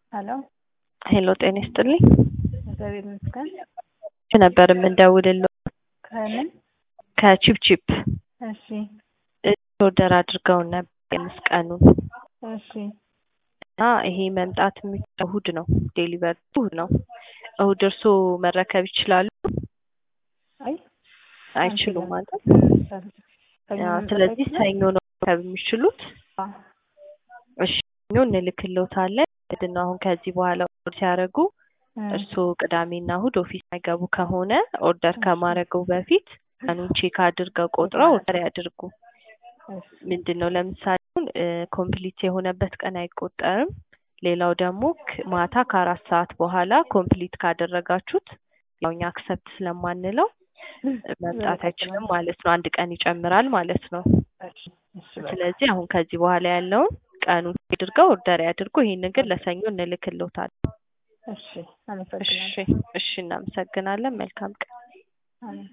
ሄሎ ሄሎ ጤና ይስጥልኝ። እግዚአብሔር ይመስገን። ነበር የምንደውልለው ከምን? ከቺፕቺፕ እሺ ኦርደር አድርገውን ነበር የአምስት ቀኑን እሺ እና ይሄ መምጣት የሚችለው እሁድ ነው። ዴሊቨር እሁድ ነው። እሁድ እርስዎ መረከብ ይችላሉ? አይ አይችሉም ማለት ሰኞ አዎ፣ መምጣት ስለዚህ አይችልም? ሰኞ ነው መረከብ የሚችሉት። አዎ። እሺ ሰኞ እንልክልዎታለን። ምንድን ነው አሁን ከዚህ በኋላ ኦርደር ሲያደርጉ እ እርስዎ ቅዳሜና እሁድ ኦፊስ የማይገቡ ከሆነ ኦርደር ከማድረገው በፊት ቀኑን ቼክ አድርገው ቆጥረው ኦርደር ያድርጉ። እሺ ምንድን ነው ለምሳሌ ኮምፕሊት የሆነበት ቀን አይቆጠርም። ሌላው ደግሞ ክ- ማታ ከአራት ሰዓት በኋላ ኮምፕሊት ካደረጋችሁት ያው እኛ አክሰፕት ስለማንለው መምጣት አይችልም ማለት ነው። አንድ ቀን ይጨምራል ማለት ነው። እሺ እሺ በቃ ስለዚህ አሁን ከዚህ በኋላ ያለውን ቀኑን አድርገው ኦርደር ያድርጉ። ይሄንን ግን ለሰኞ እንልክልዎታለን። እሺ አመሰግናለሁ። እሺ እሺ፣ እናመሰግናለን። መልካም ቀን። አሜን።